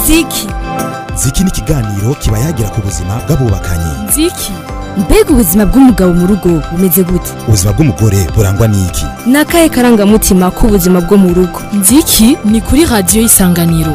ziki ziki ni ikiganiro kiba yagira ku buzima bw'abubakanye ziki mbega ubuzima bw'umugabo mu rugo bumeze gute ubuzima bw'umugore burangwa n'iki ni akahe karangamutima k'ubuzima bwo mu rugo nziki ni kuri radiyo y'isanganiro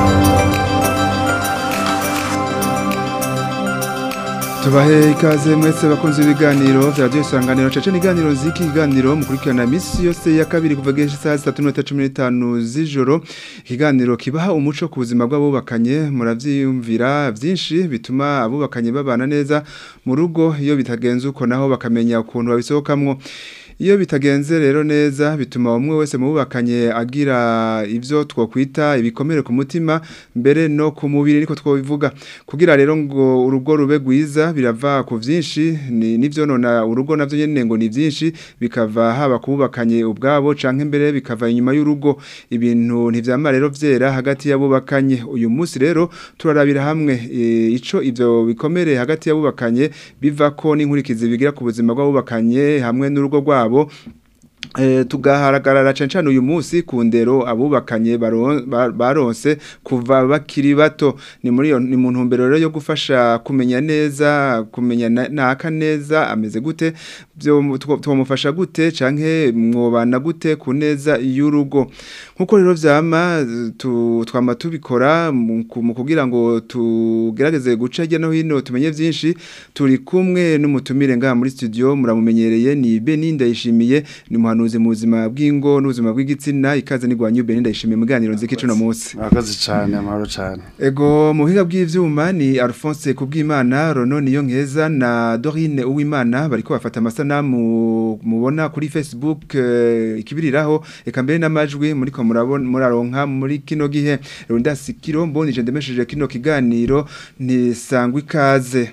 tubahe ikaze mwese bakunze ibiganiro vya radiyo isanganiro caca n'iganiro ziki ikiganiro mukurikirana misi yose ya kabiri kuva gesha isaha zitatu n'iminota cumi n'itanu z'ijoro ikiganiro kibaha umuco ku buzima bw'abubakanye muravyiyumvira vyinshi bituma abubakanye babana neza mu rugo iyo bitagenze uko naho bakamenya ukuntu babisohokamwo iyo bitagenze rero neza bituma umwe wese mubakanye agira ivyo twokwita ibikomere ku mutima mbere no ku mubiri niko twobivuga kugira rero ngo urugo rube gwiza birava ku vyinshi ni nivyo nona urugo navyo nyene ngo ni vyinshi bikava haba kubakanye ubwabo canke mbere bikava inyuma y'urugo ibintu ntivyama rero vyera hagati y'abubakanye uyu munsi rero turarabira hamwe e, ico ivyo bikomere hagati y'abubakanye bivako n'inkurikizi bigira ku buzima bw'abubakanye hamwe n'urugo rwabo rwabo tugaharagarara cyane cyane uyu munsi ku ndero abubakanye baronse kuva bakiri bato ni muri ni mu ntumbero rero yo gufasha kumenya neza kumenya naka neza ameze gute twamufasha gute canke mwobana gute ku neza y'urugo nkuko rero vyama twama tubikora mu kugira ngo tugerageze guca hirya no hino tumenye vyinshi turi kumwe n'umutumire ngaha muri studio muramumenyereye ni Beni ndayishimiye ni muhanuzi mu buzima bw'ingo n'ubuzima bw'igitsina ikaze nigwanyu Beni ndayishimiye muganiro nziki cuno munsi murakoze cyane amahoro cyane ego mu buhinga bw'ivyuma ni Alphonse kubwimana Rono niyo nkeza na Dorine Uwimana bariko bafata amasanamu mubona kuri Facebook uh, ikibiriraho eka mbere n'amajwi muri ko murabona muraronka muri kino gihe runda sikiro mbonije ndemesheje kino kiganiro ni sangwa ikaze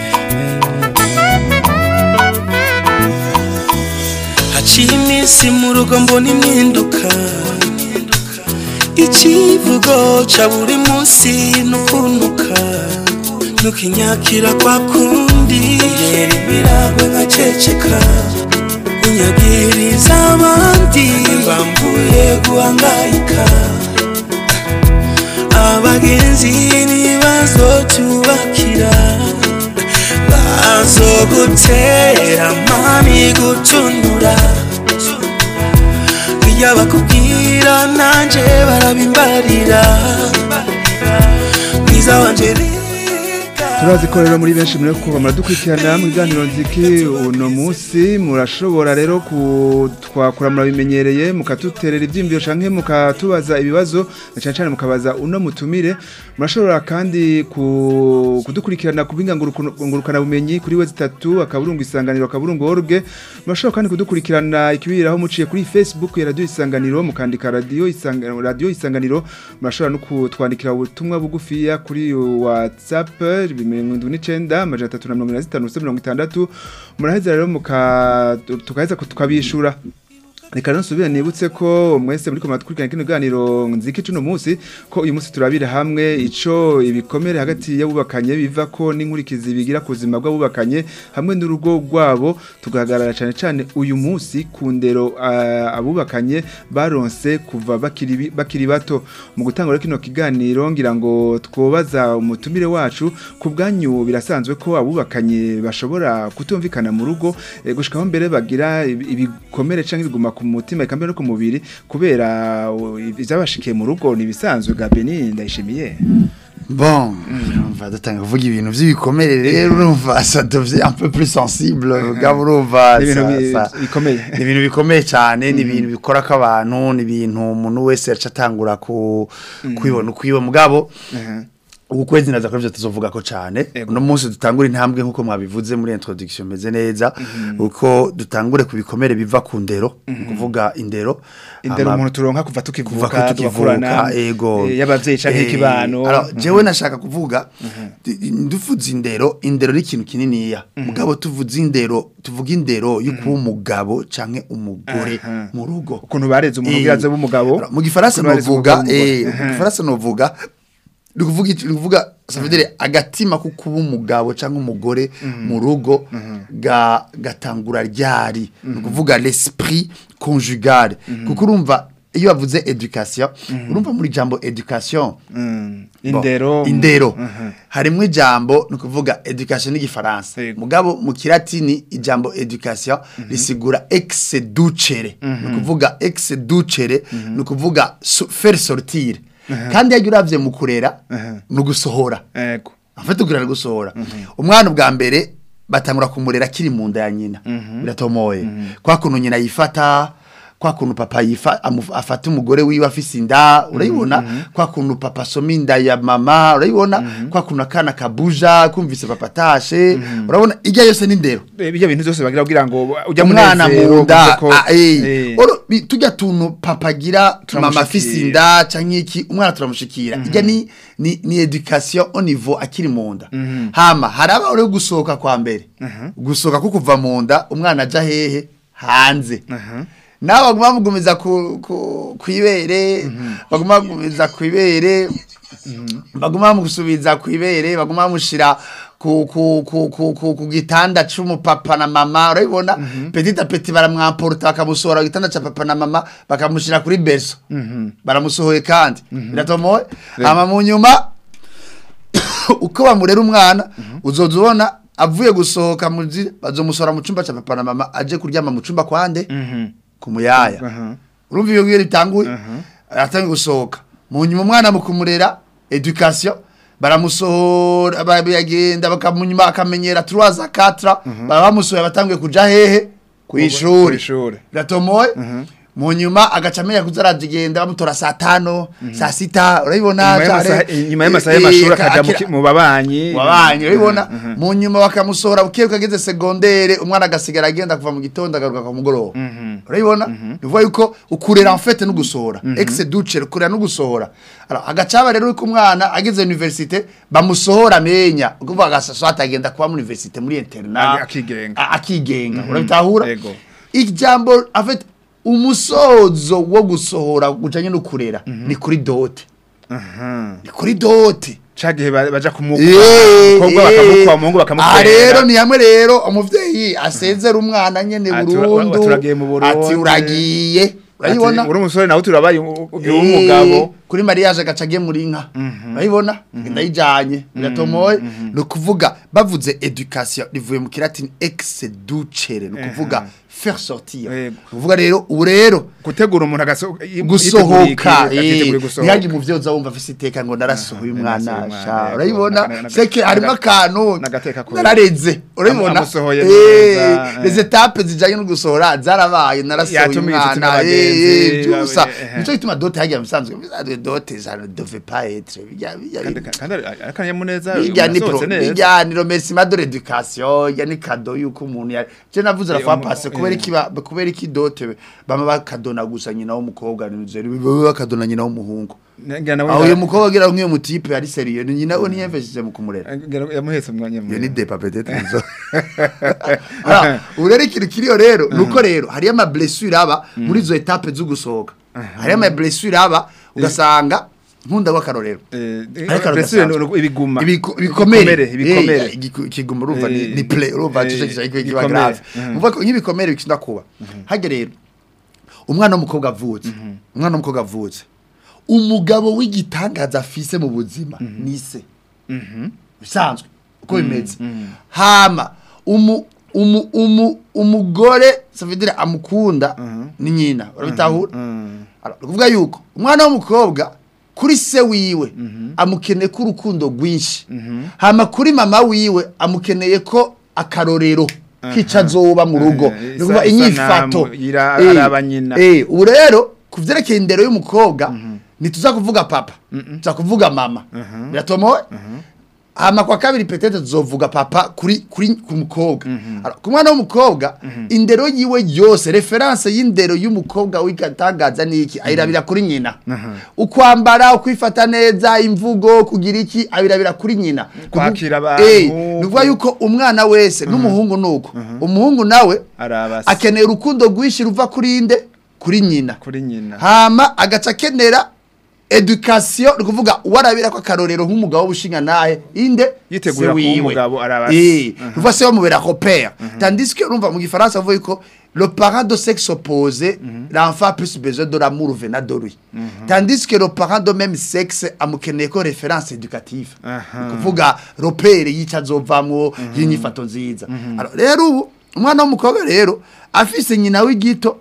haciye iminsi mu rugo mbona impinduka ikivugo ca buri munsi nukuntuka nukinyakira kwa kundi yera imiragwe nkaceceka unyagiriza abandi bambuye guhangayika abagenzi ntibazotubakira bazogutera mami gutunura iyo bakubwira nanje barabimbarira mwiza wanje turazi ko rero muri benshi muri kuva muradukurikirana mu biganiro nziki uno munsi murashobora rero twakura murabimenyereye mukatuterera ibyiyumviro canke mukatubaza ibibazo cyane cyane mukabaza uno mutumire murashobora kandi kudukurikirana ku ngurukana bumenyi kuri we zitatu akaburungu isanganiro akaburungu org murashobora kandi kudukurikirana ikibiriraho muciye kuri Facebook ya radio isanganiro mukandika radio isanganiro radio isanganiro murashobora no kutwandikira ubutumwa bugufiya kuri WhatsApp mirongo indwi n'icenda amajana atatu na mirongo ine na zitanu ubusa mirongo itandatu muraheza rero tukaheza tukabishura reka nsubire nibutse ko mwese muri komata kurikirana kino ganiro nziki cuno munsi ko uyu munsi turabira hamwe ico ibikomere hagati y'abubakanye biva ko n'inkurikizi bigira ku buzima bw'abubakanye hamwe n'urugo rwabo tugahagarara cyane cyane uyu munsi ku ndero uh, abubakanye baronse kuva bakiri bakiri bato mu gutanga kino kiganiro ngira ngo twobaza umutumire wacu ku bwanyu birasanzwe ko abubakanye bashobora kutumvikana mu rugo e, gushikaho mbere bagira ibikomere canke biguma ku mutima ikambe no ku mubiri kubera ivyabashikiye mu rugo ni bisanzwe ga Beni ndayishimiye Bon, on va datanga kuvuga ibintu by'ibikomere rero urumva ça devient un peu plus sensible gabo urumva bikomeye ni ibintu bikomeye cyane ni ibintu bikora ko abantu ni ibintu umuntu wese yaca atangura ku kwibona ukwiwe mugabo ubu kwezi naza kuri byo tuzovuga ko cyane uno munsi dutangura intambwe nk'uko mwabivuze muri introduction meze neza uko dutangure ku bikomere biva ku ndero kuvuga indero indero umuntu turonka kuva tukivuka kuva tukivuka ego y'abavyeyi canke ikibano alors jewe nashaka kuvuga nduvuze indero indero ni ikintu kininiya mugabo tuvuze indero tuvuga indero yo kuba umugabo canke umugore mu rugo ukuntu bareze umuntu bwiraze b'umugabo mu gifaransa novuga eh mu gifaransa novuga Nukuvuga nukuvuga ça veut dire agatima ko kuba umugabo cyangwa umugore mu rugo ga gatangura ryari nukuvuga l'esprit conjugal kuko urumva iyo bavuze education urumva muri jambo education Mm. Bon, indero indero Mhm. harimwo ijambo ni ukuvuga education n'igifaransa Yego. mugabo mu kilatini ijambo education risigura ex ducere ni ukuvuga ex ducere ni ukuvuga so- faire sortir kandi iyo uravye mu kurera ni ugusohora ego afite ukurera gusohora umwana ubwa mbere batangura kumurera akiri mu nda ya nyina biratomoye kwa kuntu nyina yifata kwa kuntu papa yifa amu- afata umugore wiwe afise inda urayibona kwa kuntu papa asoma inda ya mama urayibona kwa kuntu akana kabuja kumvise papa atashe urabona ijya yose n'indero ibyo bintu byose bagira kugira ngo ujya umwana mu nda ah, eh. eh. Oro, bi- tujya tuntu papa agira mama Turamushikira. afise inda canke iki umwana turamushikira ijya ni ni, ni education au niveau akiri mu nda hama haraba uri gusohoka kwa mbere gusohoka ko kuva mu nda umwana aja hehe hanze nawe baguma bamugumiza ku, ku, kwibere baguma bamugumiza kwibere baguma bamusubiza kwibere baguma bamushira ku, ku, ku, ku, ku, ku gitanda c'umupapa na mama urabibona petit a petit baramwamporta bakamusohora ku gitanda ca papa na mama bakamushira kuri berso baramusohoye kandi biratomoye hama mu nyuma uko bamurera umwana uzoza ubona avuye gusohoka mu nzira bazomusohora mu cumba ca papa na mama aje kuryama mu cumba kwande ku muyaya Aha. urumva iyo ngiyo ritanguye aratangiye gusohoka mu nyuma umwana mu kumurera education baramusohora bagenda bakamunyuma akamenyera turaza katra baba bamusohoye batanguye kuja hehe ku ishuri kw'ishuri. biratomoye mu nyuma agaca amenya kuza aragenda bamutora saa tano saa sita urabibona Inyuma y'amasaha- cane? inyuma y'amasaha Eh, y'amashuri eh, akaja mu akira- ki- mu babanyi wabanyi urabibona mu nyuma bakamusohora bukiye kageze segondere umwana agasigara agenda kuva mu gitondo agaruka ku mugoroba urabibona bivuga yuko ukurera en fait no gusohora ex duce ukurera no gusohora alors agacaba rero uko umwana ageze université bamusohora amenya ukuvuga agasaso atagenda kuba muri université muri internat Ag- akigenga. A- akigenga urabitahura Ego. ijambo en fait umusozo wo gusohora gujanye no kurera ni kuri dote Aha. ni kuri dote cagihe ba- baja kumukwa Eh, umukobwa eh. bakamukwa umuhungu Ah, bakamukwera rero ni hamwe rero umuvyeyi asezera umwana nyene Ati, ura- burundu turagiye mu Burundi. ati uragiye urayibona uri umusore nawe turabaye ugira Eh, umugabo kuri mariage agaca agiye inka urayibona ndayijanye biratomoye ni ukuvuga bavuze education rivuye mu kilatini ex ducere ni ukuvuga faire sortir Yego. ni ukuvuga rero ubu rero gutegura umuntu agaso- yi- gusohoka yiteguriye- yiteguriye gusohoka. ntihagire umuvyeyi uza wumva afise iteka ngo narasohoye umwana narasohoye sha umwana, urayibona yego. Naga- seke harimo naga- akantu nagateka kure. narareze urayibona amusohoye Eh, neza, eh. les étapes zijanye no gusohora zarabaye narasohoye Yatumiye inshuti umwana n'abagenzi, eh, eh, byusa eh, eh. nico gituma dote hagiye musanzwe bisanzwe dote ça ne devait pas être bijya bijya kandi kandi akanyamuneza bijya ni pro unasohotse neza. bijya ni remerciement de l'éducation ya ni cadeau yuko umuntu ya je navuze la Eh, fois umu- passée eh. kubera iki ba- kubera iki dote bama bakadona gusa nyina w'umukobwa ni zeri baba bakadona nyina w'umuhungu Ngira nawe aho nda- uyu mukobwa agira nk'iyo mutipe ari serieux ni nyina we ntiyemfashije mu kumurera ngira yamuhetse umwanya iyo ni munini. depa peut-être nzo Alors, ubu rero ikintu kiriyo rero nuko rero hariyo ama blessure aba muri izo etape zo gusohoka hariyo ama blessure aba ugasanga nkunda w'akarorero Eh, Ariko blessure rudasanzwe. ni ibiguma Ibiku- ibikomere ibikomere Eh, igiku- ikiguma urumva ni Eh, ni play urumva eh, cyo kiza kiba igikomere. grave Mhm. umva ko nk'ibikomere bikunda kuba hage rero umwana w'umukobwa avutse umwana w'umukobwa avutse umugabo w'igitangaza afise mu buzima ni se bisanzwe uko bimeze hama umu umu umu umugore savidire amukunda ni nyina urabitahura Alors, ni ukuvuga yuko umwana w'umukobwa kuri se wiwe amukeneye ko urukundo rwinshi hama kuri mama wiwe amukeneye ko akarorero kica azoba mu rugo Eh, ni ukuvuga isa- inyifato isanamu, ira- Eh, araba nyina. eh, ubu rero ku vyerekeye indero y'umukobwa ntituza kuvuga papa tuza kuvuga mama biratomowe hama kwa kabiri petete tuzovuga papa kuri kuri ku mukobwa Alors, ku mwana w'umukobwa indero yiwe yose reference y'indero y'umukobwa w'igatangaza niki ayirabira kuri nyina ukwambara ukwifata neza imvugo kugira iki abirabira kuri nyina Kwakira Kuvu- abantu, Eh, ni ukuvuga yuko umwana wese n'umuhungu nuko umuhungu nawe arabase akeneye urukundo rwinshi ruva kuri inde kuri nyina kuri nyina hama agaca akenera education ni ukuvuga warabira ko akarorero nk'umugabo w'ubushinga nahe inde Yitegura Se kuba wiwe. umugabo, araba se. Eh, uva se bamubera repère tandis que urumva mu gifaransa avuga ko le parent de sexe opposé l'enfant a plus besoin de l'amour venant de lui tandis que le parent de même sexe amukeneye ko référence éducative Aha. Ni kuvuga repère yica azovamwo y'inyifato nziza Alors, rero ubu umwana w'umukobwa rero afise nyina w'igito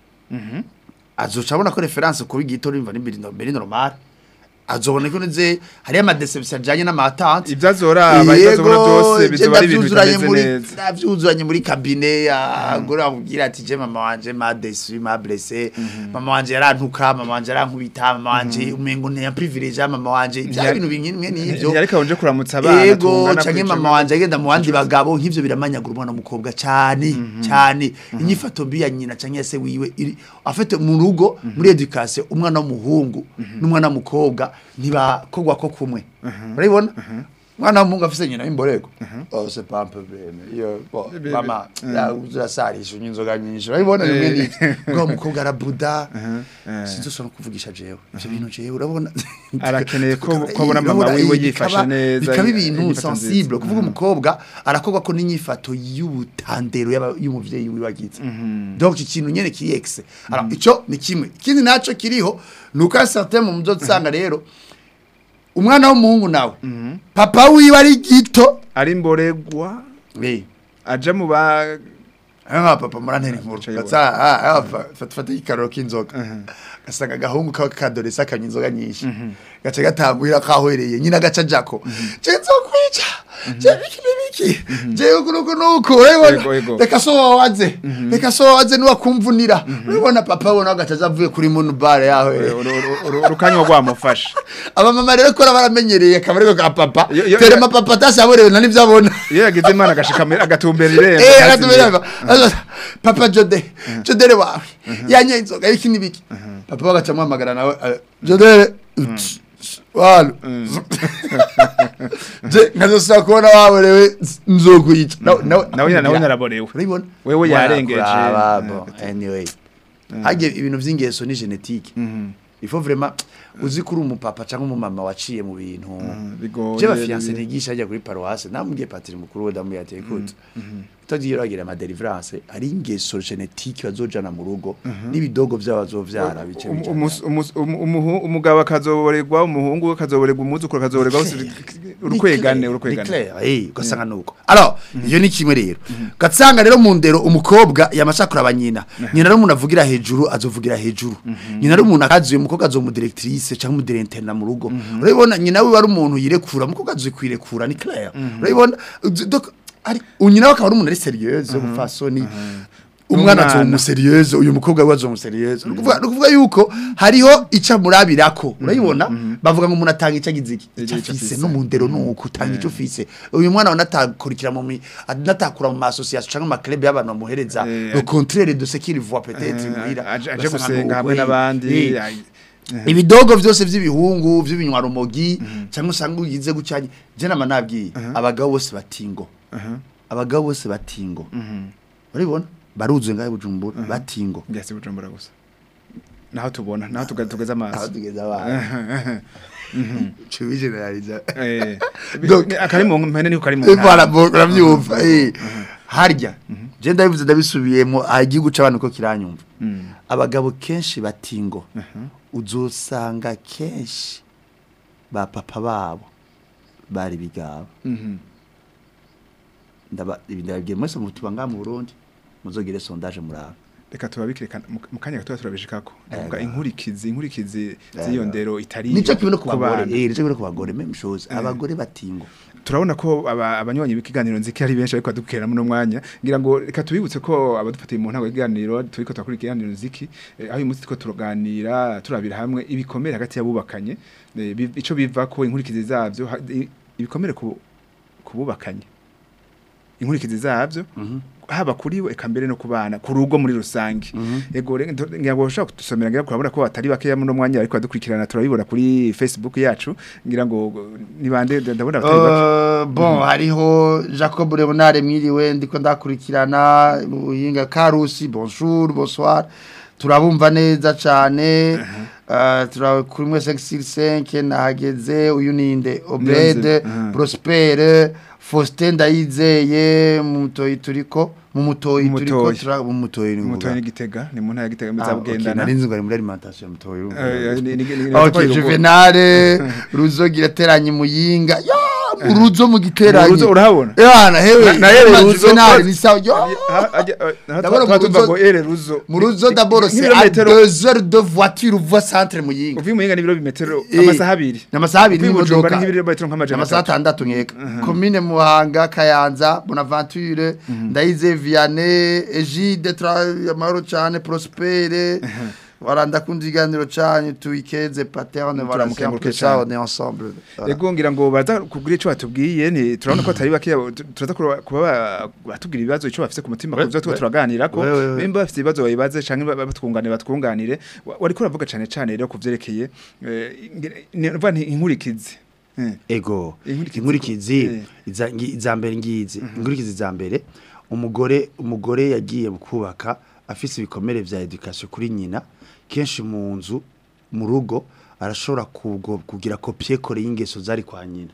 azoca abona ko reference kuba igito rimva n'imbiri mbere normal azobona ko nze hari ama deception ajanye n'amatante Ibyo azoraba, ibyo azobona byose bizoba ari ibintu bitameze neza. navyuzuranye muri kabine agore amubwira ati je mama wanje ma déçu ma blessé mama wanje yarantuka mama wanje yarankubita mama wanje umengo nteya privilege mama wanje ibya Ntiyari- bintu bimwe n'ivyo ntiyareka wonje kuramutsa abana yego tungana canke kwica- mama wanje agenda mu bandi bagabo nk'ivyo biramanyagura umwana w'umukobwa cyane cyane inyifato mbi ya nyina canke ya se wiwe iri afite mu rugo muri education umwana w'umuhungu n'umwana w'umukobwa ntibakogwa ko kumwe urabibona umwana w'umuhungu afise nyina w'imborego oh c'est pas un peu bien iyo bo, mama urasarisha unywa inzoga nyinshi urabibona bimwe n'ivyo ngo umukobwa arabuda sinzosona kuvugisha jewe ivyo bintu jewe urabona Arakeneye ko- ko abona mama Urabona, wiwe eh, yifashe bikaba- neza, bikaba ibintu inyifato nziza. sensible kuvuga umukobwa arakorwa ko n'inyifato y'ubutandero y'aba- y'umuvyeyi wiwe agize donc ikintu nyene kiyexe alors ico ni kimwe ikindi naco kiriho nuko certain mu muzosanga rero umwana w'umuhungu nawe papa wiwe ari gito ari mboregwa eh aja mu ba Anga papa murantera inkuru. Aca yibona. Gatsa ah ah fata fata ikaroro k'inzoga. Gasanga agahungu ka kadoresa akanywa inzoga nyinshi. Gace gatangwira kahwereye nyina gaca jako. Je nzokwica. Je biki biki. Je ukunuko nuko Ego, urabona. ego. Reka so waze. Reka so waze nuwa kumvunira. Urabona papa wona gataza avuye kuri munu bare yaho. urukanywa rwamufasha Aba mama rero ko baramenyereye akabarego ka papa. Yo- yo- Tere ma papa tashaborewe na nivyo abona. iyo yagize imana agashika agatumbera irembo Eh, ntazimire. akatumira papa Jode, Jodere wawe. Yanye inzoga iki nibiki. Papa bagaca muhamagara nawe eh, Jodere. Walo. Je nkazosaba kubona wawe rewe nzokwica. Nawe nawe nawe nyina- nawe nyina araborewe Urabibona? Wewe yarengeje. Kuraba, Eh, bon, Anyway. Hage ibintu vy'ingeso ni genetique. Il faut vraiment uzi kuri umupapa cyangwa umumama waciye mu bintu. bigoye Je bafiance nigisha ajya kuri paroisse namubwiye patiri mukuru we damu yateye kutse. Utagiye uragira ama deliverance ari ingeso genetique bazojana mu rugo n'ibidogo byabo bazovyara bice Um- bice. umus- umus- um- umuhu- umugabo akazoborerwa umuhungu akazoborerwa umwuzukuru akazoborerwa bose urukwegane urukwegane eh ugasanga nuko alors iyo ni kimwe rero gatsanga rero mu ndero umukobwa yamashakura abanyina nyina rero umuntu avugira hejuru azovugira hejuru nyina rero umuntu akazuye umukobwa azomudirectrice cyangwa umudirecteur mu rugo urabibona nyina we ari umuntu yirekura umukobwa azikwirekura ni clair urabibona donc ari unyina we akaba ari umuntu ari serieuse umufasoni umwana Umwana. azomu serieuse uyu mukobwa we azomu serieuse nukuvuga nukuvuga yuko hariho ica murabirako urayibona bavuga ngo umuntu atanga ica giziki Ico ica afise. afise no mu ndero nuko utanga ico ufise uyu mwana wa natakurikira mu mi- natakura mu association cyangwa mu club y'abantu bamuhereza Eh, le contraire de ce qu'il voit peut-être Eh, muhira aje aje Ugasanga gusenga nuko, hamwe eh, n'abandi eh. ay- ibidogo byose by'ibihungu by'ibinywarumogi cyangwa usanga ugize gucyanye je nama nabwiye abagabo bose batingo abagabo bose batingo urabibona baruzuye ngaho bujumbura batingo ngese bujumbura gusa naho tubona naho tuga- tugeze aho amaso tugeze abana tubijeneraliza Eh, Donc- ni- akari mu mpene niko kari mu Voilà, ntara. bo- urabyumva eh. harya je ndabivuze ndabisubiyemo aha igihugu c'abantu ko kiranyumva abagabo kenshi batingo uzosanga kenshi ba papa babo bari bigabo Mhm. ndaba ibi ndababwiye mwese mutuba ngaha mu Burundi muzogire sondage muraba reka tubabikire mu mu kanya gato turabishikako ndavuga Ego. inkurikizi inkurikizi Ego. z'iyo ndero itari nico kimwe no ku ku bagore bana. eh nico kimwe no ku bagore même chose abagore batingo turabona ko aba- abanywanyi b'ikiganiro nziki ari benshi ariko badukerera muno mwanya ngira ngo reka tubibutse ko abadufatiye mu ntango y'ikiganiro turiko turakora ikiganiro nziki eh, aho uyu munsi turiko turaganira turabira hamwe ibikomere hagati y'abubakanye eh, bi- ico biva ko inkurikizi zavyo ha- i- ibikomere ku kububakanye inkurikizi zavyo haba kuri we eka mbere no ku bana ku rugo muri rusange yego re- ndo- ngira ngo ushaka kudusomera ngira ngo urabona ko batari bakeya muno mwanya ariko badukurikirana turabibona kuri Facebook yacu ngira ngo ni bande ndabona batari bake Uh, bon hariho Jacob Leonard mwiriwe ndiko ndakurikirana uhinga Karusi bonjour bonsoir turabumva neza cyane uh, tura kuri mwe 565 nahageze uyu ninde Obede Aha. Prospere Faustin Ndayizeye mu mutoyi turiko mu mutoyi Mu turiko Mutoyi. tura mu mutoyi ni umutoyi ngoga. n'igitega ni mu ntara ya gitega Ah, okay, muzabugendana nari nzi ngo ari muri alimentation mutoyi urumva. Eh, eh, ni- ni- ni- ni- Okay, ni- Juvenale ruzogira teranye muyinga yo uruzo mu giteranye Uruzo urahabona? yana hewe Na- na Ere na Ruzo, Juvenale ko- ni sawa yo Ha- ajya- eh, aha D'abord, twa- mu tuva Ruzo- ngo ere ruzo mu ruzo Ni- d'abord ni- c'est à nk'ibirometero 2 heures de voiture uva centre muyinga uvuye muyinga n'ibiro bimetero Eh, amasaha abiri n'amasaha abiri Uvuye i Bujumbura n'imodoka. nk'ibirometero nk'amajana amasaha atatu atandatu nkeka komine muhanga kayanza bonaventure ndayize vianney egide tra- amahoro cyane prospere waranda kundi iganiro cyane tuikeze paterne voilà c'est un Turamukenguruke peu ça cane. on est ensemble Voilà. Ego ngira ngo baza kubwira ico batubwiye ni turabona ko atari bake turaza kuba kuba ba- batubwira ibibazo ico bafise ku mutima Ouais, kuvyo tuba ouais. turaganira ko Ouais, ouais, ouais. bimba bafite ibibazo bayibaze canke ba- batwunganire batwunganire Wa- wariko uravuga cane cane rero kuvyerekeye eh, ngira- ni uvuga nti inkurikizi Eh. ego Inkurikizi inkurikizi ko- eh. iza ngi- iza mbere ngizi inkurikizi za mbere umugore umugore yagiye mu kubaka afise ibikomere vya education kuri nyina kenshi mu nzu mu rugo arashobora kugo- kugira kopie kore y'ingeso zari kwa nyina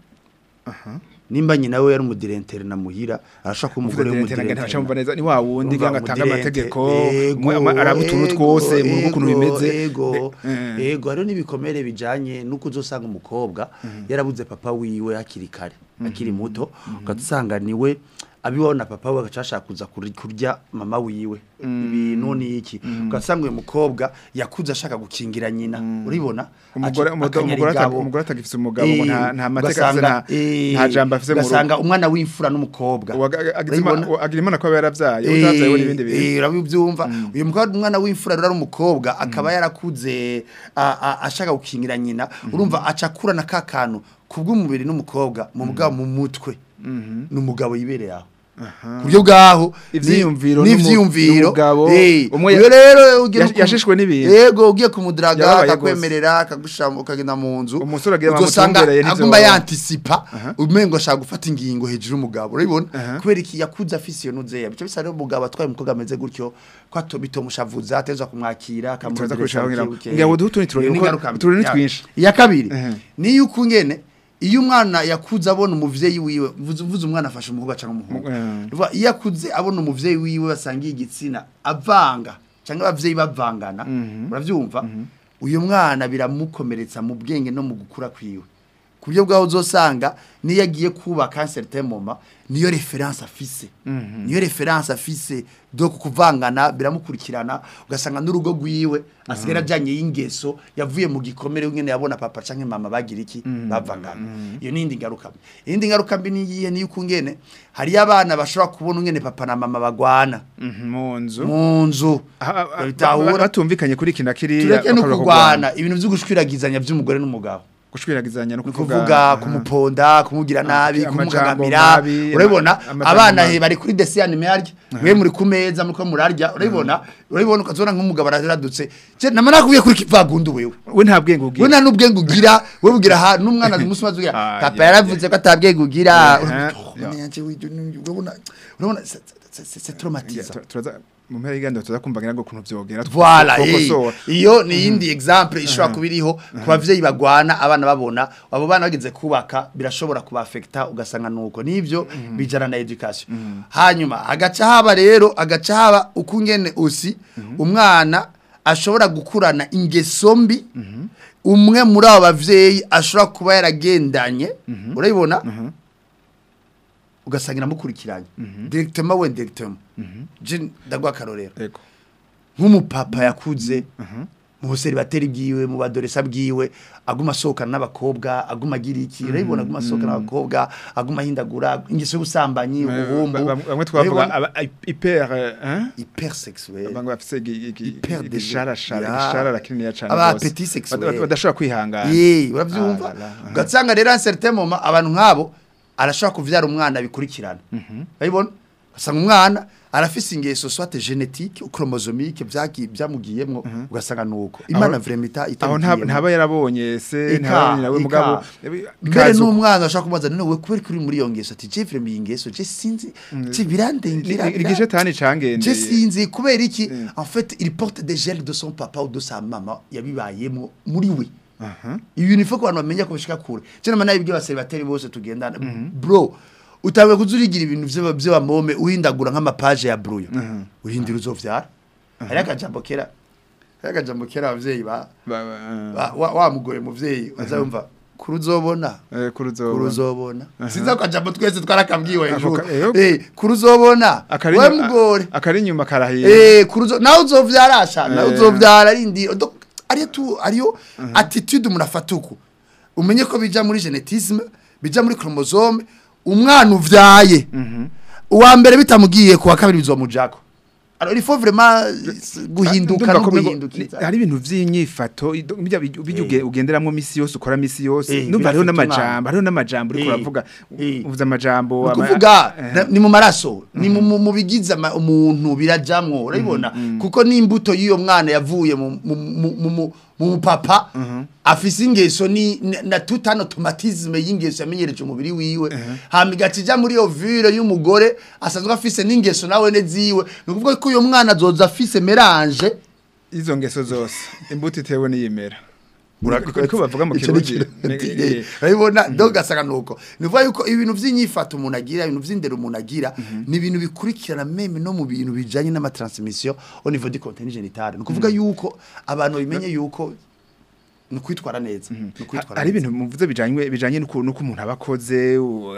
nimba nyina we yari umudirentere na muhira arashobora kuba umugore Umudirentere ntaca mumva w'umudirentere neza ni wa wundi Umva, ngira ngo atanga umudirente. amategeko Ego, umwe ama- araba utuntu ego, twose mu rugo ukuntu ego, bimeze ego Eh, eh. ego hariho n'ibikomere bijanye nuko uzosanga umukobwa yarabuze papa wiwe hakiri kare akiri muto ugasanga niwe abibona papa we agacashaka kuza kuri- kurya mama wiwe ibintu niki ugasanga uyu mukobwa yakuze ashaka gukingira nyina uribona umugore Aca- umugore akanyara umugore ata- igabo. umugore atagifise umugabo ngo nta Eh, nta mateka afise ugasanga, nta eh, nta jambo afise mu rugo ugasanga umwana w'imfura n'umukobwa Uwaga- agize Urabibona? ima- agira imana ko aba yaravyaye utavyaye we n'ibindi bintu Eh, urabibyumva uyu mukobwa umwana w'imfura rero ari umukobwa akaba yarakuze a- a- ashaka gukingira nyina urumva aca akurana ka kantu kubw'umubiri n'umukobwa mu mugabo mu mutwe n'umugabo yibereye aho ku buryo bwaho ni- Ivyiyumviro n'umu- n'ivyiyumviro n'umugabo, eh, umwe uyo rero ugiye yash- no ku- yashishwe n'ibintu. yego ugiye kumudiraga Yababaye gose. akakwemerera akagushama ukagenda mu nzu Umusore agira uzosanga bamutumbereye ntivyo aguma baba. yantisipa umengo ashaka gufata ingingo hejuru y'umugabo urabibona Aha. kubera iki yakuze afise iyo nuzeya bice bisa rero umugabo atwaye umukobwa ameze gutyo ko ato bitomushavuza ateza kumwakira Turaza akamudiresa kurushaho ngira ngo- buke buke. ngira ngo duhe utundi turori Iyo ni kuko ingaruka mbi. uturori ni Ya- twinshi. iya kabiri Ehe. ni yuko ngene iyo umwana yakuze abona umuvyeyi wiwe mvuze mvuze umwana afashe umukobwa cyangwa umuhungu Ehe. Ruva, iyo akuze abona umuvyeyi wiwe basangiye igitsina avanga cyangwa abavyeyi bavangana uravyumva uyu mwana biramukomeretsa mu bwenge no mu gukura kwiwe ku buryo bwaho uzosanga niyo agiye kubaka certain moment niyo reference afise niyo reference afise do kuvangana biramukurikirana ugasanga n'urugo rwiwe asigara ajanye y'ingeso yavuye mu gikomere nyene yabona papa canke mama bagira iki bavangana iyo nindi ngaruka mbi iyindi ngaruka mbi ni iyihe niyo ukungene hari abana bashobora kubona ungene papa na mama bagwana Mhm, mu nzu mu nzu Ah, ah, ah, bitahura batumvikanye kuri kina kiri tureke no kurwana ibintu vyo gushwiragizanya vy'umugore n'umugabo gushwiragizanya no ni kuvuga kuvuga aha. kumuponda kumugira nabi amajambo kumukangamira mabi, urabibona ama- abana amajambo he bari kuri desiyani merya mwe muri ku meza muriko murarya urabibona urabibona ukazona nk'umugabo araradutse je nama nakubwiye kuri kivagundu wewe we nta bwenge ugira we nta n'ubwenge ugira we bugira ha n'umwana umunsi umaze ugira Ah, papa yeah, yaravuze ko atabwenge ugira Yeah, Urabona, yeah. oh, yanje widu, urabona urabona c'est- c'est- c'est c'est Ya, traumatisant tu- turaza mu mpera y'iganda tuza kumva ngira ngo kuntu vyogera Voilà, eh, twokosora iyo ni iyindi example ishobora kuba iriho ku bavyeyi bagwana abana babona abo bana bageze kubaka birashobora kubafekta ugasanga nuko nivyo bijana na education hanyuma hagaca haba rero hagaca haba ukungene usi umwana ashobora gukurana ingeso mbi umwe muri abo bavyeyi ashobora kuba yaragendanye urabibona ugasanga iramukurikiranye directement we directement je ndagwa akarorero yego nk'umupapa yakuze mu buseribateri bwiwe mu badoresa bwiwe aguma asohokana n'abakobwa aguma agira iki urabibona aguma asohokana n'abakobwa aguma ahindagura ingeso y'ubusambanyi ubuhumbu Ba- ba- bamwe twavuga urabibona? aba- hyper eh, hein? hypersexuel bamwe bafise igi- igi- Hyper désir. igisharashara Ya. igisharara kinini cyane Aba gose. appétit sexuel. Bada- badashobora kwihangana Yee, urabyumva Ah, la, la, aha. ugasanga rero un certain moment abantu nk'abo arashobora kuvyara umwana bikurikirana urabibona ugasanga umwana arafise ingeso soit génétique chromosomique byagi byamugiyemwo ugasanga nuko imana Aho- vraiment ita aho nta- itabigiyemwo. ntaba yarabonye se Eka, ntabonye nawe eka. mugabo mbere bikaza uko. n'umwana ashaka kumubaza none we kubera kuri muri iyo ngeso ati je vraiment iyi ngeso je sinzi je birandengira Ni- igice tani je cangendeye sinzi kubera iki en fait il porte des gels de son papa ou de sa mama yabibayemo muri we ibintu ifo ku bantu bamenya ko bishika kure je nama nabibwiye abaseribateri bose tugendana bro utanguye kuzurigira ibintu vy'aba- vy'abamome uhindagura nk'amapaje ya bruyo urindira uzovyara hari akajambo kera hari akajambo kera abavyeyi ba Ba- ba- wa- wa wa mugore muvyeyi azumva kuruzobona eh, kuruzobona. kuruzobona sinza kajambo twese twarakambwiwe hejuru ka- eh, eh kuruzobona Akari we inyuma- mugore akari inyuma karahiye eh kuruzo nawe uzovyara asha nawe Eh. uzovyara arindira donc ariyo tu ariyo attitude umuntu afata uku umenye ko bija muri genetisme bija muri chromosome umwana uvyaye uwa mbere bitamugiye kuwa kabiri bizomujako alors il faut vraiment guhinduka Ndumva no ko mengo- guhindukiza ni- hari ibintu vy'inyifato ido- bijya bijya bijya uge- ugenderamwo misi yose ukora misi yose Eh, ndumva hariho birafite n'amajambo hariho n'amajambo uriko Eh, uravuga eh. uvuze amajambo ama- ukuvuga eh, na- ni mu maraso ni mu- mu mu bigize ama- umuntu birajamwo urabibona kuko n'imbuto y'uyo mwana yavuye mu mu- mu- mu- mu- mu papa afise ingeso ni na- na tutano automatisme y'ingeso yamenyereje umubiri wiwe hama igacija muri iyo vire y'umugore asanzwe afise n'ingeso nawe ne ziwe ni ukuvuga ko uyo mwana azoza afise melange izo ngeso zose imbuto itewe n'iyimera Urakoze. niko bavuga mu Ico ni kirundi ikirundi. Eh, eh. urabibona donc gasanga nuko ni ukuvuga yuko ibintu vy'inyifato umuntu agira ibintu vy'indero umuntu agira ni ibintu bikurikirana meme no mu bintu bijanye n'amatransmission au niveau du contenu génital ni ukuvuga yuko abantu bimenye yuko ni ukwitwara neza ni ukwitwara hari neza. ibintu muvuze bijanye bijanye nuko nuko umuntu abakoze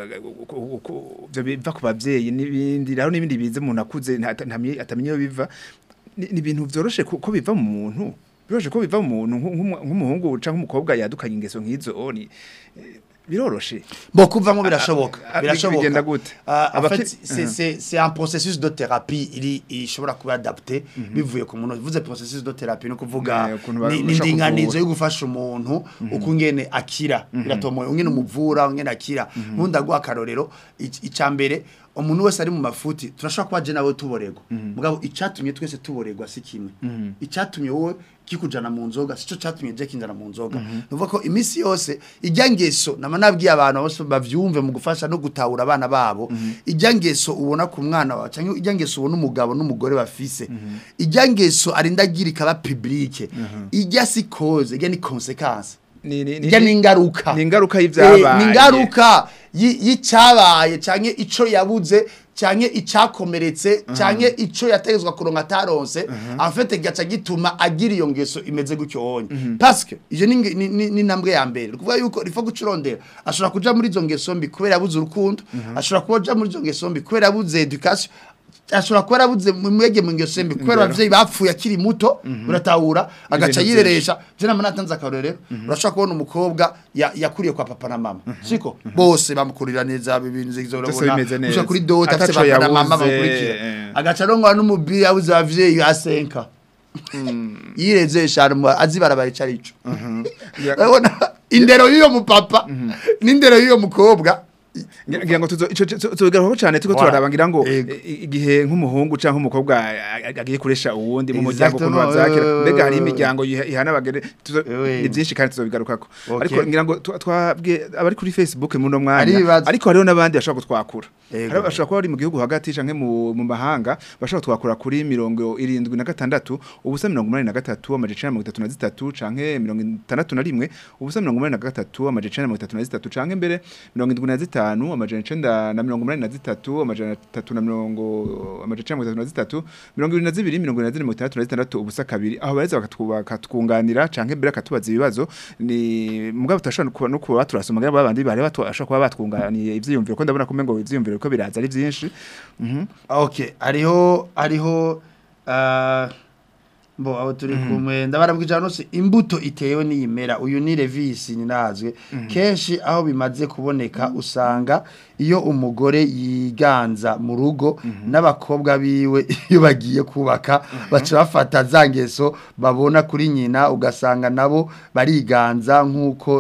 byo biva ku bavyeyi n'ibindi rero n'ibindi bize umuntu akuze nta- ntamye- atamenye iyo biva ni ni ibintu vyoroshe ko ko biva mu muntu biroroshe ko biva mu muntu nk'umu- nk'umuhungu canke umukobwa yadukanye ingeso nk'izo ni eh, biroroshe Bon, kuvamo birashoboka a- a- birashoboka bigenda gute? Ah, en Abaki- fait c'est c'est c'est un processus de thérapie iri ishobora kuba adapté bivuye ku muntu vuze processus de thérapie no kuvuga Eh, ukuntu ba- ni ni bashaka indinganizo kuvura. yo gufasha umuntu uko ngene akira biratomoye ungene umuvura ungene akira nkundi aguha akarorero ic- icambere umuntu wese ari mu mafuti turashobora kuba je nawe tuborego mugabo icatumye twese tuboregwa si kimwe icatumye wowe kikujana mu nzoga sico catumye je kinjana mu nzoga nuvuga ko imisi yose ijya ngeso nama nabwiye abantu bose bavyumve mu gufasha no gutahura abana babo ijya ngeso ubona ku mwana wawe cyangwa ijya ngeso ubona umugabo n'umugore bafise ijya ngeso arinda agira ikaba publique ijya si cause ijya ni consequence ni ni ijya ni ingaruka ni ingaruka Eh, y'ivyabaye ni ingaruka yi- y'icyabaye canke ico yabuze canke icakomeretse canke ico yategezwa kuronka ataronse en fait gaca gituma agira iyo ngeso imeze gutyo onye parce que ije ni nge- ni- ni ni intambwe ya mbere kuvuga yuko rifo gucurondera ashobora kuja muri izo ngeso mbi kubera yabuze urukundo ashobora kuja muri izo ngeso mbi kubera yabuze education ashobora kuba yarabuze mwege mu ngeso mbi kubera abavyeyi bapfuye akiri muto uratahura agaca Ibintu yireresha je nama natanze akarorero urashobora kubona umukobwa ya- yakuriye kwa papa na mama siko bose bamukurira neza ibintu zizo Byose bimeze neza. ushaka kuri dota afite Ataco papa na mama yabuze, bamukurikira eh. agaca arongwa n'umubiri yabuze abavyeyi asenka yireze eshanu azibarabara ico arico Ya- urabona indero y'uyo mupapa n'indero y'uyo mukobwa ngira ngo tuzo ico tuzogaruka cyane tuko Voilà. turaraba ngira ngo Ego. i- igihe nk'umuhungu canke umukobwa a- a- agiye kuresha uwundi mu muryango kuntu Exactement, bazakira oui, oui, mbega hari oui, oui. imiryango yiha- ihana abagere tuzo- Oui. ni byinshi kandi tuzobigarukako Okay. ariko ngira ngo tu- twabwiye abari kuri Facebook mu no Hari mwanya ibibazo. ariko hariho n'abandi bashobora kutwakura Ego. hari bashobora kuba bari mu gihugu hagati canke mu mu mahanga bashobora kutwakura kuri mirongo irindwi na gatandatu ubusa mirongo umunani na gatatu amaje icenda na mirongo itatu na zitatu canke mirongo itandatu na rimwe ubusa mirongo umunani na gatatu amaje icenda na mirongo itatu na zitatu canke mbere mirongo indwi na zitanu amajana icenda na mirongo umunani na zitatu amajana atatu na mirongo amajana icenda na mirongo itatu na zitatu mirongo ibiri na zibiri mirongo ibiri na zine mirongo itandatu na zitandatu ubusa kabiri aho bareza bakatwu- bakatwunganira canke mbere akatubaza ibibazo ni mugabo tutashobora no kuba- no kuba baturasoma ngira babandi bari bashobora kuba batwunganiye ivyiyumviro ko ndabona kumengo ivyiyumviro ko biraza ari vyinshi Mhm. okay hariho hariho ah, bo aho turi kumwe ndabarabwije hano se imbuto itewe n'iyimera uyu ni revisi ninazwe kenshi aho bimaze kuboneka usanga iyo umugore yiganza mu rugo n'abakobwa biwe iyo bagiye kubaka baca bafata za ngeso babona kuri nyina ugasanga nabo bariganza nk'uko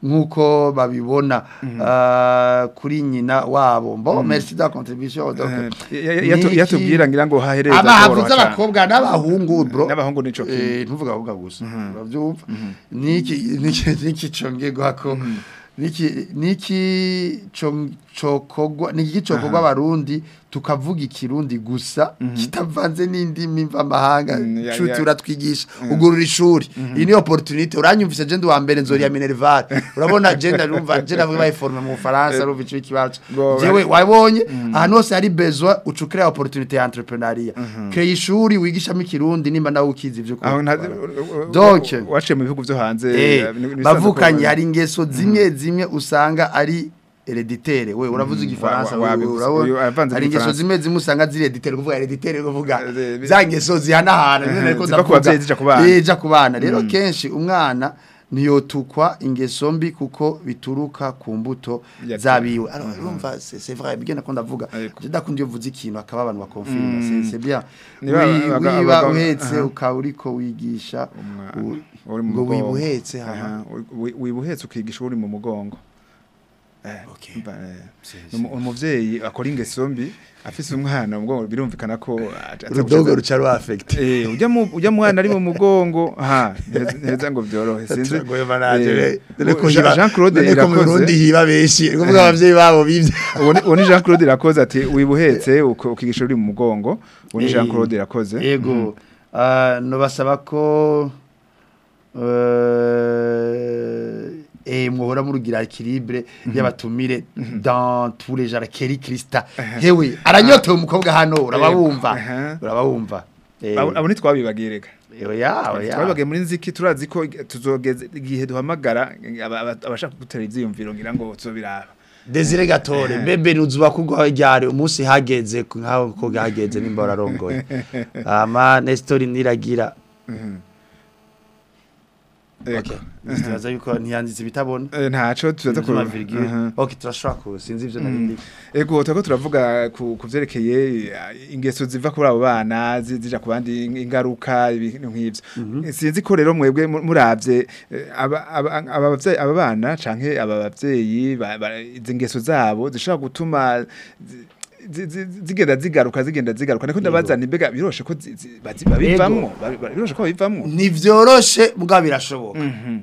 nk'uko babibona ah, kuri nyina wabo mbo merci da contribution donc Eh, ya- ya- niki- yatubwira ngira ngo hahereza abahavuze koroha cane. abakobwa n'abahungu bro N'abahungu nico kimwe. eh ntuvuga abakobwa gusa uravyumva niki niki niki congegwa ko niki niki co- cokogwa niki cokogwa abarundi tukavuga ikirundi gusa kitavanze n'indimi mvamahanga Mm, ya- nshuti ya- uratwigisha ugurura ishuri iyi ni opportunité uranyumvise je ndi wa mbere nzori ya Minerval urabona je ndarumva je ndavuga bayiforme mu Faransa urumva ico kibazo Bo- jewe wabonye ahantu hose hari besoin ucukira opportunité ya entrepreneuria créer ishuri wigishamo ikirundi nimba nawe ukizi ivyo aho nta ukora. Donc, waciye mu bihugu vyo hanze Eh, eh, ni- ni bisanzwe bavukanye ko- hari ingeso zimwe zimwe usanga ari hereditere we uravuze igifaransa wa- wa- wewe, wabivuze. urabona? Uyu avanze hari ingeso n'igifaransa. zimwe zimwe usanga ziri hereditere kuvuga hereditere kuvuga Eh, eh, za ngeso zihanahana nyine Eh, ariko ziva ku ndavuga. bavyeyi zija ku bana. Eh, zija ku bana rero kenshi umwana ntiyotukwa ingeso mbi kuko bituruka ku mbuto Ya- zabiwe alors urumva c'est c'est vrai bigena ko ndavuga Ariko. je ndakunda iyo uvuze ikintu akaba abantu bakonfirma c'est c'est bien Niba Wi- abaga- wiba abaga- uhetse aha. ukaba uriko wigisha Umwana, u- uri mu ngo mugongo. wibuhetse Aha, hama wi- wibuhetse ukigisha uri mu mugongo Eh, Okay. mba, eh, umu- umuvyeyi akora ingeso mbi afise umwana mu mugongo birumvikana ko aza urudogo gushiza- ruca ruafekite Eh, ujya mu ujya mwana ari mu mugongo ha neza- neza ngo byorohe sinzi turagoye banaje Eh, dore ko Jean- hiba Jean Claude dore ko mu Burundi irakoze hiba benshi ni kuvuga abavyeyi babo bivye uwo ni- uwo ni Jean Claude irakoze ati wibuhetse uko- ukigisha uri mu mugongo uwo ni Jean Eh, Claude irakoze yego Ah, nobasaba ko eh, eh, muhora murugira equilibre y'abatumire dans tous les genres Kelly Krista hewe aranyotewe umukobwa hano urabawumva Aha. urabawumva Eh, abo abo ntitwabibagirega oya oya twabibagiye muri nziki turazi ko tuzogeza igihe duhamagara aba- aba- abashaka gutera ivyiyumviro ngira ngo tuzobiraba Desire Gatore bebe nuzuba kugwa ryari umunsi hageze ku- nkaho ko hageze nimba wararongoye ama Nestor niragira Ego. okay ndibaza yuko ntiyanditse ibitabona Eh, ntaco tuzaza ku Nzuma virgule Aha. okay turashobora ku sinzi ivyo narindi Ego turako turavuga ku ku vyerekeye eh, ingeso ziva kuri abo bana zi- zija ku bandi ingaruka ibintu nk'ivyo sinzi ko rero mwebwe mu- muravye eh, aba aba aba bavyeyi- aba bana canke aba bavyeyi ba- ba- izi ngeso zabo zishobora gutuma zi- zi- zi- zigenda zigaruka zigenda zigaruka niko ndabazana imbega biroshe ko zi- zi- bazi- babivamwo babi- babi- biroshe ko babivamwo ntivyoroshe mugabo birashoboka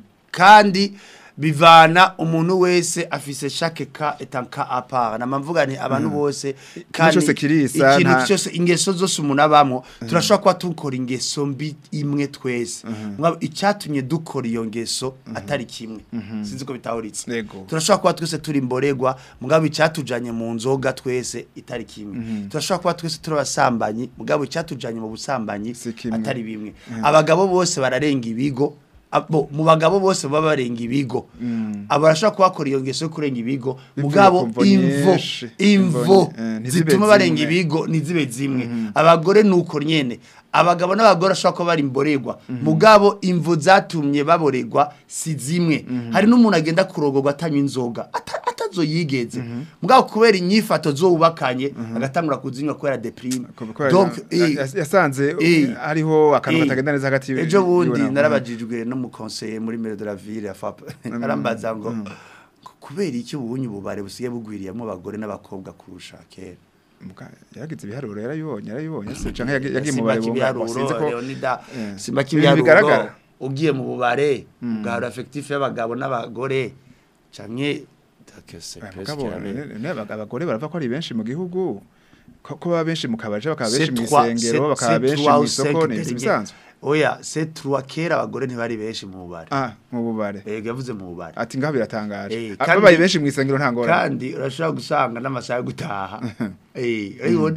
kandi bivana umuntu wese afise chaque cas est un cas à part namamvuga ni abantu bose cyose kirisa, ikintu nta- cyose ingeso zose umuntu abamwo turashobora kuba dukora ingeso mbi imwe twese Mugabo icyatumye dukora iyo ngeso atari kimwe sinzi ko bitahuritse Yego. turashobora kuba twese turi imborerwa mugabo icyatujanye mu nzoga twese itari kimwe turashobora kuba twese turi abasambanyi mugabo icyatujanye mu busambanyi Si kimwe. atari bimwe abagabo bose bararenga ibigo abo mu bagabo bose baba barenga ibigo abo barashobora kuhakora iyo ngeso yo kurenga ibigo Bivuye mugabo ku mvo imvo nyinshi. imvo Imvo, eh, ntizibe zituma barenga zimwe. ibigo ntizibe zimwe abagore nuko nyene abagabo n'abagore ashobora kuba bari imborerwa mugabo imvo zatumye baborerwa si zimwe hari n'umuntu agenda kurogorwa atanywa inzoga ata- atazoyigeze mugabo kubera inyifato zowubakanye agatangura kuzinywa kubera deprime Kubera donc ya- eh, ya- yasanze eh, hariho akantu eh, katagenda neza hagati yiwe- ejo yiwe bundi na- narabajijwe no mu conseiller muri maire de la ville ya FAP arambaza ngo ku- kubera iki ubunye ububare busigaye bugwiriyemo abagore n'abakobwa kurusha kera Muka- yaragize ibiharuro yarayibonye yarayibonye se canke yagi- yagiye mu simba bare bumva kibiharuro sinzi ko Leonida Eh. simba Ibintu kibiharuro bigaragara. ugiye mu bubare ugahura effectif y'abagabo n'abagore canke que c'est Eh, presque mugabo, la même. ne- ne- abag- abagore barava ko ari benshi mu gihugu ko ko baba benshi mu kabaje bakaba C'est benshi mu trois- isengero c'est- bakaba c'est benshi trois mu ou isoko cinq ni délégués. ibisanzwe oya c'est trois kera abagore ntibari benshi mu bubare ah mu bubare yego yavuze mu bubare ati ngaho biratangaje Eh, Ah, kandi- babaye benshi mu isengero nta ngorane kandi urashobora gusanga n'amasaha yo gutaha eh urabibona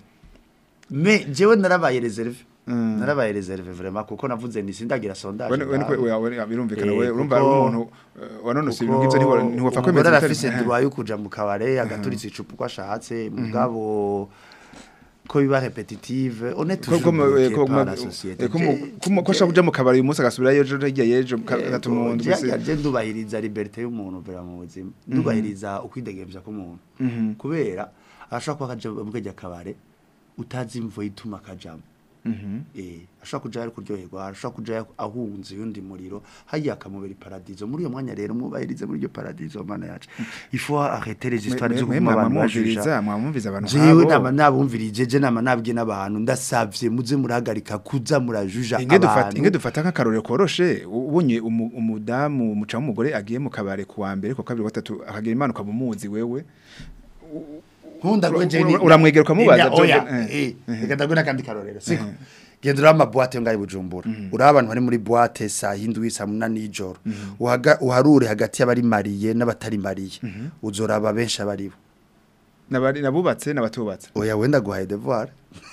me jewe narabaye reserve Mm. narabaye reserve vraiment kuko navuze nti sindagira sondage we we niko we- we- birumvikana Eh, we urumva ari kuko- umuntu eh, wanonose ibintu nk'ivyo ntiwo- ntiwopfa umugore kwemeza ibitari- arafise Eh. droit yo kuja mu kabare agaturitsa icupa uko ashatse mugabo ko biba repetitive on est ko ko toujours mu- eh, bloqué ko par mu- la société eh, ko mu- ko mu- ko ashaka kuja mu kabari uyu munsi agasubirayo ejo hirya y'ejo gatuma umuntu wese je ndubahiriza liberté y'umuntu vera mu buzima ndubahiriza ukwidegemvya k'umuntu kubera arashobora kuba akaja mu kajya kabare utazi imvo ituma akajamo eh ashobora kuja ari kuryoherwa ashobora kuja ahunze yundi muriro hagiye akamubera iparadizo muri uyo mwanya rero mwubahirize muri iryo paradizo mana yacu il faut arrêter les histoires zo guma abantu mwamwumviriza bajuja mwamwumviriza abantu jewe nama nk'abo nabumvirije je nama nabwiye n'abantu ndasavye muze murahagarika kuza murajuja inge dufata abantu inge dufata nk'akarorero koroshe ubonye umu- umudamu umuca w'umugore agiye mu kabare ku wa mbere ku wa kabiri ku wa gatatu akagira imana ukabumuzi wewe nkunda Ura- gwe ura- uramwegera ukamubaza, Nya- oya John, eh, eh reka ndagwe nakandi karorero siko genda uri amabuwate ngaho i bujumbura uri abantu bari muri buwate saa hindwi saa munani y'ijoro Uhaga- uharure hagati y'abari mariye n'abatari mariye uzoraba benshi abaribo nabari nabubatse nabatubatse oya wenda guhaye devoir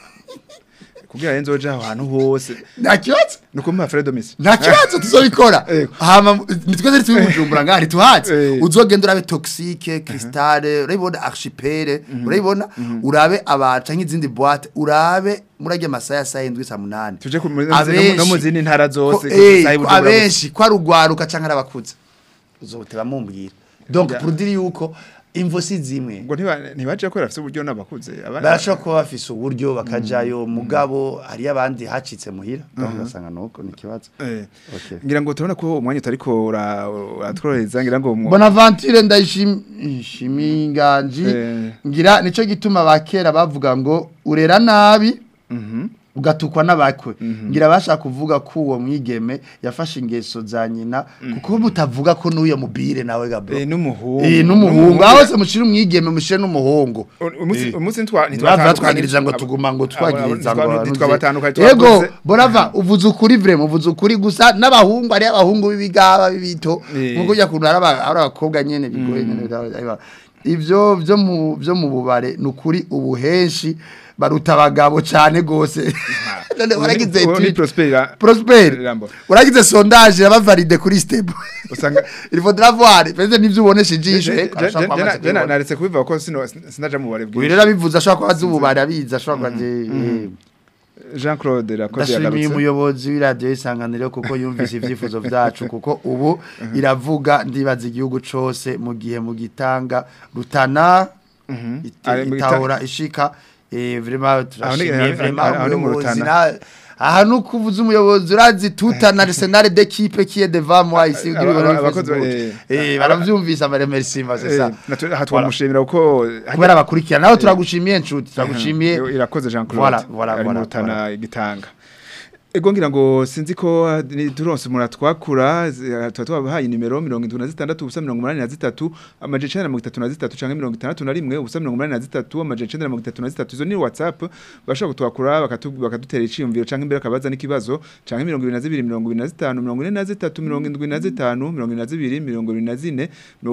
kugira ngo nzoje aho hantu hose nta kibazo nuko mpa Fredo Messi nta kibazo tuzobikora hama nitwe zari turi bujumbura ngaho ntituhazi Eh. uzogenda urabe toxique cristale urabibona archipel urabibona urabe abaca nk'izindi boîte urabe murajya amasaha ya saa yindwi saa munani tuje ku- no mu- no mu zindi ntara zose ko- eh, saa ko y'Ibujumbura abenshi ko ari ugwaruka canke ari abakuze uzobuteba mumbwira donc Ya. pour dire yuko imvo si zimwe ubwo ntiba ntibaje ko rafite uburyo n'abakuze abana- barashobora kuba bafise uburyo bakajayo mugabo hariyo abandi hacitse muhira donc ugasanga nuko ni ikibazo Eh. Okay. ngira ngo turabona ko umwanya utariko ura- uratworohereza ngira ngo mu- Bonaventure ndayishimiye inganji Eh. ngira nico gituma bakera bavuga ngo urera nabi ugatukwa n'abakwe ngira bashaka kuvuga ko uwo mwigeme yafashe ingeso za nyina kuko mutavuga ko n'uyo mubire nawe gabro Eh, n'umuhungu eh n'umuhungu aho se mushire umwigeme mushire n'umuhungu umunsi Eh. umunsi ntwa Ntibava twagiriza ngo tuguma ngo twagiriza ngo ntitwabatandukanye Yego borava uvuze ukuri vrema uvuze ukuri gusa n'abahungu ari abahungu b'ibigaba bibito Eh. nkuko ujya kuntu ari aba- ari abakobwa nyene bigoye nyene biba- ivyo byo mu byo mu bubare nukuri ubu henshi baruta abagabo cyane gose none waragize Uwo ni etude- Prosper Prosper Rambo. waragize sondage yabavalide kuri step usanga il faudra voir peut-être nivyo uboneshe ijisho eh, arashobora kuba amaze kubibona. naretse kubivuga ko sino sinaja mu bare Uyu bwinshi rero abivuze ashobora kuba azi ububare abizi ashobora kuba azi eh. Jean Claude Rakoze ndashimiye yagarutse umuyobozi w'iradiyo y'isanganiro kuko yumvise ibyifuzo byacu kuko ubu iravuga ndibaza igihugu cyose mu gihe mu gitanga rutana ite- Ari mu gita- itahora ishika eh, vraiment Aho ni- turashimiye aho ni- vraiment aho ni mu umuyobozi Rutana. na- aha ni ukuvuza umuyobozi urazi tuta na arsenal d'équipe qui est devant moi ici Aba- ugire aba- ibintu abakozi- Facebook. eh, eh baravyumvisa baremercie c'est ça Eh, natwe- aha twamushimira kuko kubera abakurikirana naho turagushimiye nshuti turagushimiye Eh, irakoze Jean Claude Voilà, voilà, ari mu voilà, Rutana igitanga Ego ngira ngo sinzi ko ah, ni turonse umuntu atwakura zi- tuba twabahaye nimero 76 ubusa 83 amaje 933 canke 61 ubusa 83 amaje 933 izo ni WhatsApp bashobora kutwakura bakatu- bakadutera iciyumviro canke imbere akabaza n'ikibazo canke 22 25 43 75 22 24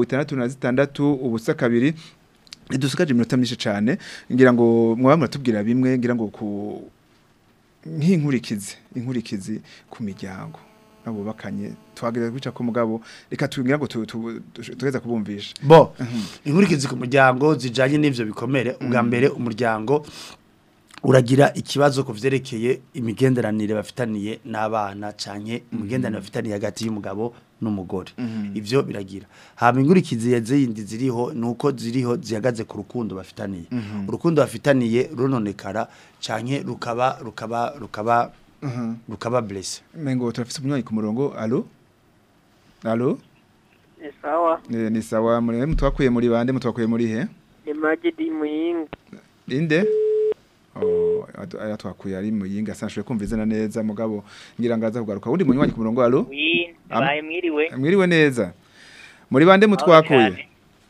66 ubusa kabiri Idusukaje iminota myinshi cyane ngira ngo mwaba muratubwira bimwe ngira ngo ku nk'inkurikizi inkurikizi ku miryango nabubakanye twagereza kwica ko mugabo reka tugira ngo tu- tu- tu- tugeza kubumvisha bo inkurikizi ku muryango zijanye n'ivyo bikomere ubwa mbere umuryango uragira ikibazo ku vyerekeye imigenderanire bafitaniye n'abana canke imigenderanire bafitaniye hagati y'umugabo n'umugore ivyo biragira hama inkurikizi zindi ziriho nuko ziriho zihagaze ku rukundo bafitaniye urukundo bafitaniye runonekara canke rukaba rukaba rukaba rukaba blessé mengo turafise umunywanyi ku murongo allo allo Ni sawa Eh, ni sawa muri mutwakuye muri bande mutwakuye muri he ni Magidi Muyinga inde Oh, atu- aya twakuye ari muyinga sanshoye kumva izina neza mugabo ngira ngo aza kugaruka undi munywanyi ku murongo allo wi Am- baye mwiriwe mwiriwe neza muri bande mutwakuye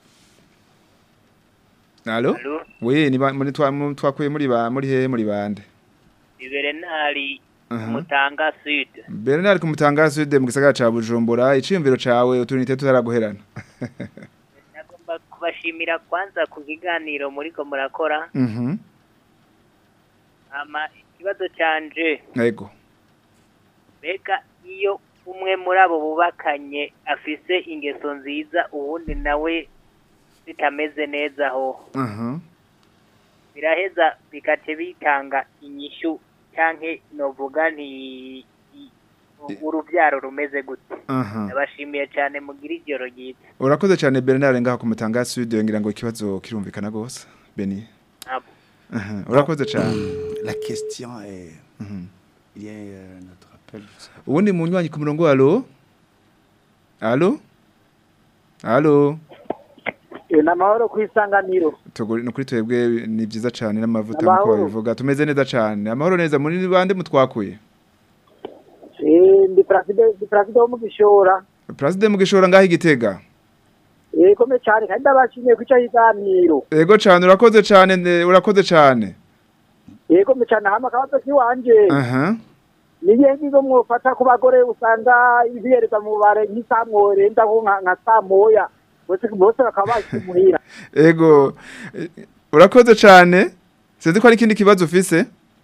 allo Allo we ni ba- muri twa mu- twakuye muri ba muri he muri bande ibere ntari Aha. Mutanga Sud Bernard kumutanga Sud mu gisagara ca Bujumbura iciyumviro cawe utunite tutaraguherana nagomba kubashimira kwanza ku kiganiro muriko murakora mhm ama ikibazo canje yego mbega iyo umwe muri abo bubakanye afise ingeso nziza uwundi nawe zitameze neza aho aha biraheza bikace bitanga inyishu canke novuga nti i- uruvyaro rumeze gute aha ndabashimiye cyane mugira ijoro ryiza urakoze cyane Bernard ngaha kumutanga Sud ngira ngo ikibazo kirumvikana gose Beni Abo. aha urakoze cyane la question est Il y a euh, notre appel. ubundi munywanyi ku murongo alo alo alo ni amahoro ku isanganiro Tuguri no kuri twebwe ni byiza cyane n'amavuta Amahoro. nkuko babivuga tumeze neza cyane amahoro neza muri bande mutwakuye Eh, ndi perezida ndi perezida wo mu gishora President mugishora ngaho igitega yegome cyane kandi ndabashimiye ku icyo kiganiro Ego cyane urakoze cyane ne- urakoze cyane yegome cyane hama akabazo kiwanje aha ni igihe ngizo mwofata ku bagore usanga ibihereza mu bare nk'isamwore ndaho nka nka saa moya bose bose bakaba bakimuhira Ego eh, urakoze cyane sinzi ko ari ikindi kibazo ufise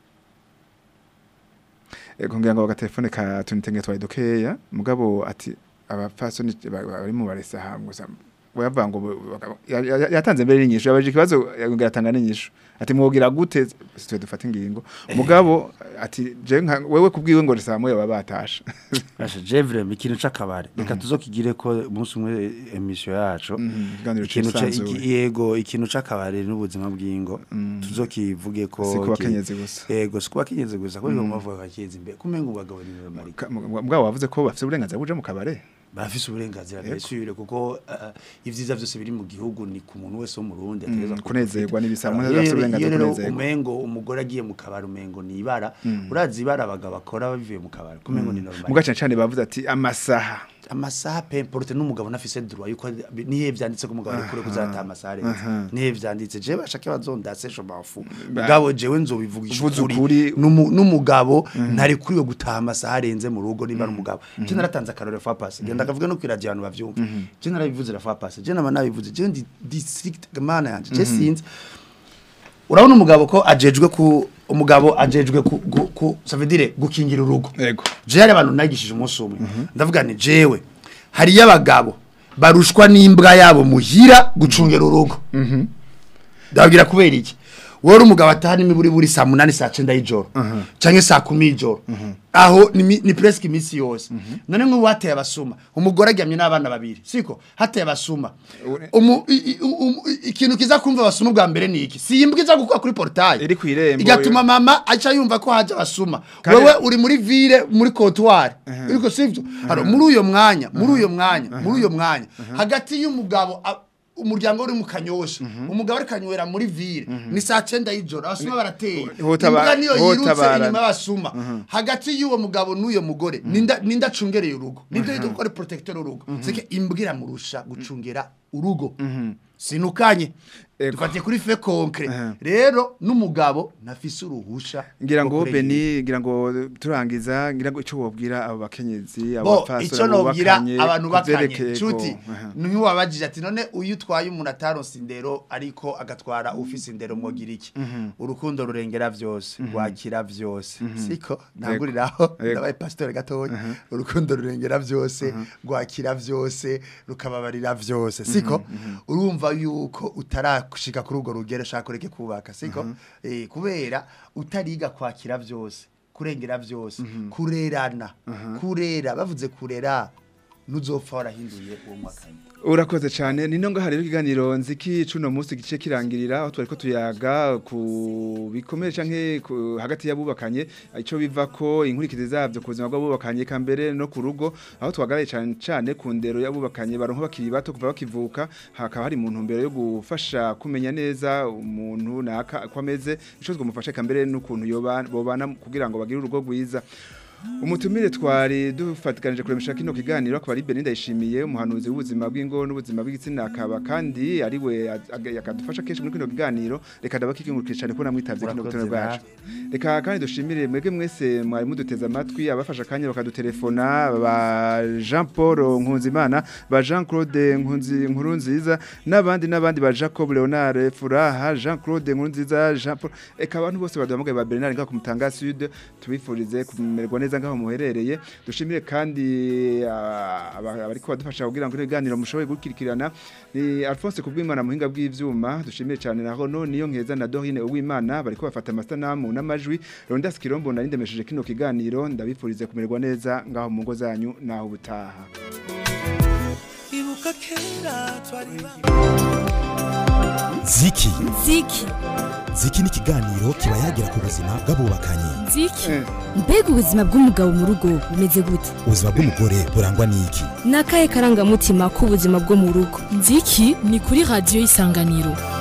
Ego ngira ngo agatelefone ka tunitenge twaye dukeya mugabo ati abapfasoni ba- ba- bari mu baresa hamwe gusa bavuga ngo bu- ya- ya- yatanze mbere n'inyishu yabaje ikibazo yatanga n'inyishu ati mwogira gute twe dufata ingingo mugabo ati je nka wewe kubwiwe ngo risamu yaba batasha Asha Jevre ikintu c'akabare reka tuzokigire ko umunsi umwe emission yacu ikiganiro ikintu ca- cisanzuye. iki- yego ikintu c'akabare n'ubuzima bw'ingo tuzokivuge ko Si ku ki- bakenyezi gusa. yego si ku bakenyezi gusa ko mm. bavuga bakenyezi imbere kumenga ubagabo ni marika Ka- mu- mugabo wavuze ko bafite uburenganzira buja mu kabare bafise uburenganzira Yego. bwesubire kuko uh, ivyiza vyose biri mu gihugu ni ku muntu wese wo mu Burundi Mm, ategerezwa kunezerwa n'ibisa- Iyo umuntu afise rero- uburenganzira iyo bwo rero kunezerwa. umengo umugore agiye mu kabari umengo ni ibara urazi ibara abagabo bakora babivuye mu kabari kumengo ni normal mugace cyane bavuze ati amasaha amasaha pe importe n'umugabo nafise droit yuko nihe vyanditse ko umugabo ari kure kuzata amasaha arenze nihe vyanditse je bashake bazondase sho bafu mugabo jewe nzobivugisha Uvuze ukuri ukuri. N'umu- n'umugabo ntari kuriwe gutaha amasaha arenze mu rugo niba ari umugabo je naratanze akarore fa passe genda akavuga no kwiradio abantu bavyumva je narabivuze la fa passe je nama nabivuze je ndi district mana yanje je sinzi urabona umugabo ko ajejwe ku umugabo ajejwe ku, ku, ku ça veut dire gukingira urugo Yego. je hari abantu nagishije umunsi umwe ndavuga ni jewe hariyo abagabo barushwa n'imbwa yabo muhira gucungera urugo ndababwira kubera iki wowe uri umugabo ataha n'imiburi buri saa munani saa cenda y'ijoro canke saa kumi y'ijoro aho ni, mi- ni presque imisi yose none nk'ubu hateye abasuma umugore aryamye n'abana babiri siko hateye abasuma Umu- i- i- umu- i- ikintu kiza kumva abasuma bwa mbere ni iki si imbwa iza gukora kuri portail Iri kw'irembo, igatuma mama aca yumva ko haje abasuma Kandi- wewe uri muri ville muri comptoir uriko sivyo haro muri uyo mwanya muri uyo mwanya muri uyo mwanya hagati y'umugabo a- umuryango uri mu kanyosha umugabo ari kanywera muri ville ni saa 9 y'ijoro abasuma barateye Hotaba- imbwa niyo yirutse hotabarana. inyuma y'abasuma hagati y'uwo mugabo n'uyo mugore ninda ninda acungereye urugo nibyo yitwa ko ari protecteur urugo sike imbwa iramurusha gucungera urugo sinukanye Ego. dufatiye kuri fe concret rero n'umugabo ntafise uruhusha ngira rwo ngo kurengera. Beni ngira ngo turangiza ngira ngo ico wobwira abo bakenyezi abo bo bapfasoni icyo nobwira bubakanye, abantu bakanye kuvyerekeye ko- nshuti aha. ntiwabajije ati none uyu utwaye umuntu ataronse indero ariko agatwara ufise indero mwogira iki urukundo rurengera vyose rwakira vyose siko ntanguriraho Yego. ndabaye pasitore gatoya urukundo rurengera vyose rwakira vyose rukababarira vyose siko urumva yuko utarashika kuri urwo rugero ushaka ureke kubaka siko Eh, kubera utariga kwakira vyose kurengera vyose kurerana kurera bavuze kurera ntuzopfa warahinduye uwo mwakanya urakoze cyane ni nonga hari ikiganiro nziki cuno munsi gice kirangirira aho twari ko tuyaga ku bikomere canke ku- hagati y'abubakanye ico biva ko inkurikizi zavyo ku buzima bw'abubakanye ka mbere no ku rugo aho twagaraye cyane cyane ku ndero y'abubakanye baronka bakiri bato kuva bakivuka hakaba hari mu ntumbero yo gufasha kumenya neza umuntu naka ko ameze ico twamufasha ka mbere n'ukuntu yoba- bobana kugira ngo bagire urugo rwiza umutumire twari dufatikanije kuremesha kino kiganiro akaba ari Beninda yishimiye umuhanuzi w'ubuzima bw'ingo n'ubuzima bw'igitsina akaba kandi ari we yakadufasha kenshi muri kino kiganiro reka ndabakikingurukije cyane ko namwitavye kino Urakoze gitondo bwacu reka kandi dushimire mwebwe mwese mwari muduteze amatwi abafasha akanya bakadutelefona ba Jean Paul Nkunzimana ba Jean Claude Nkunzi Nkurunziza n'abandi n'abandi ba Jacob Leonard Furaha Jean Claude Nkurunziza Jean Paul eka abantu bose baduhamagaye ba Bernard ngaho ku Mutanga Sud tubifurize kumererwa neza ngaho muherereye dushimire kandi ah, aba- abariko badufasha kugira ngo ibiganiro mushoboye gukirikirana ni Alphonse kubwimana muhinga bw'ivyuma dushimire cyane na Rono niyo nkeza na Dorine uwimana bariko bafata amasanamu n'amajwi Rondas Kirombo nari ndemesheje kino kiganiro ndabifurize kumererwa neza ngaho mu ngo zanyu naho ubutaha ibuka kera twari ziki ziki ziki ni ikiganiro kiba yagira ku buzima bw'abubakanye nziki mbega ubuzima bw'umugabo mu rugo bumeze gute ubuzima bw'umugore burangwa n'iki ni akahe karangamutima k'ubuzima bwo mu rugo nziki ni kuri radiyo isanganiro